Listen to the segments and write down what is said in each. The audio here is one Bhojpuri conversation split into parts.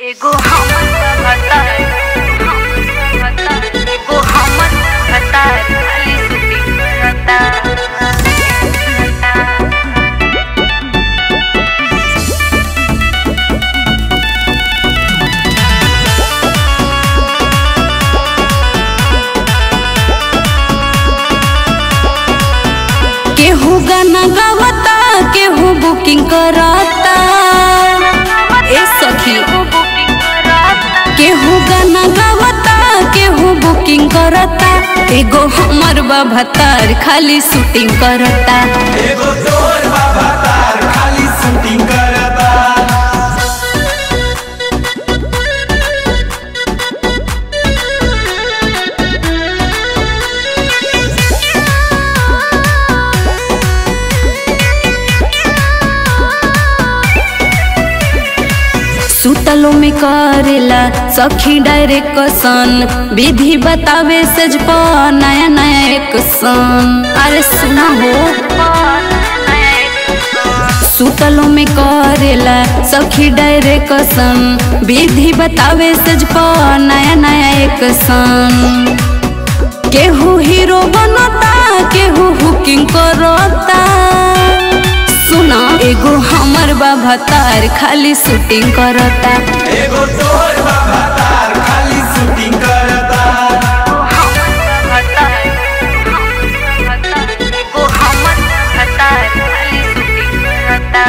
एगो हमर भतार हमर भतार एगो हमर भतार खाली शूटिंग करता केहू गाना गावता केहू बुकिंग करता ए सखी बुकिंग करता केहू गाना गावता केहू बुकिंग करता एगो हमर भतार खाली शूटिंग करता एगो तोर बाबा तार खाली शूटिंग करता सुतलो में करेला सखी डायरेक्शन विधि बतावे सज प नया नया एक सन अरे सुना हो सुतलो में करेला सखी डायरेक्शन विधि बतावे सज प नया नया एक सन केहू हीरो बनता केहू हुकिंग करता सुना एगो हमर बाबा तार खाली शूटिंग करता एगो तोर बाबा तार खाली शूटिंग करता एगो हमर भतार खाली शूटिंग करता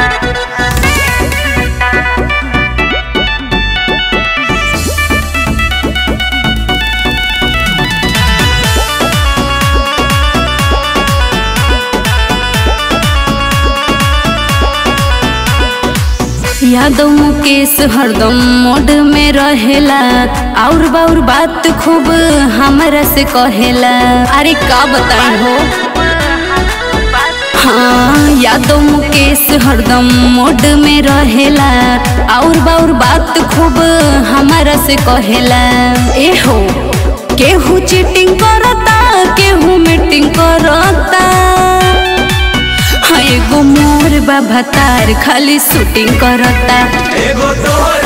यादव मुकेश हरदम मोड में रहेला और बाउर बात खूब हमरा से कहेला अरे का बताई हो हाँ यादव मुकेश हरदम मोड में रहेला और बाउर बात खूब हमारा से कहेला ए हो केहू चीटिंग करता केहू मीटिंग करता हाँ एगो मोर बाबा तार खाली शूटिंग करता एगो तोर